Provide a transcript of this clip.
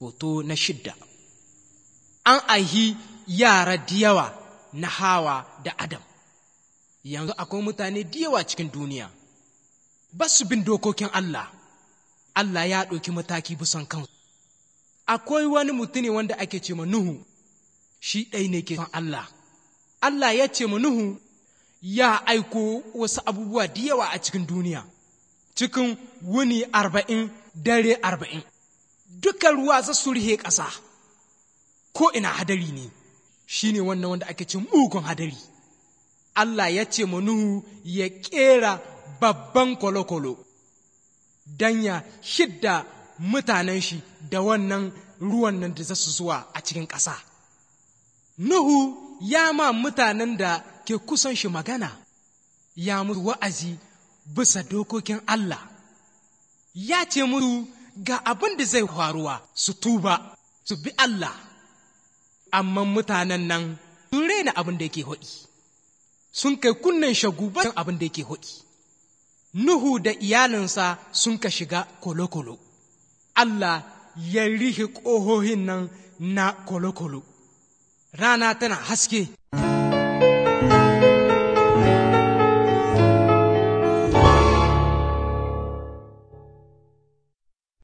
Hoto na shidda An aihi yara diyawa na Hawa da Adam, yanzu akwai mutane diyawa cikin duniya, ba su bin dokokin Allah, Allah ya ɗauki mataki bisan kansu. Akwai wani mutune wanda ake ce ma Nuhu, shi ɗai ne ke son Allah. Allah ya ce ma Nuhu ya aiko wasu abubuwa diyawa a cikin duniya, cikin wuni arba'in dare arba'in. duka ruwa za su rihe ƙasa ko ina hadari ne shi ne wannan wanda ake cin mugun hadari Allah ya ce Nuhu ya ƙera babban kwalokwalo don ya shidda mutanen shi da wannan ruwan nan da za su zuwa a cikin ƙasa Nuhu ya ma mutanen da ke kusan shi magana ya musu wa'azi bisa dokokin Allah ya ce musu ga abin da zai faruwa su tuba su bi Allah amma mutanen nan sun rena abin da yake hoɗi sun kai kunnen shagu ba abin da yake hoɗi Nuhu da iyalinsa sun ka shiga kolokolo Allah ya rihe ƙohohin nan na kolokolo rana tana haske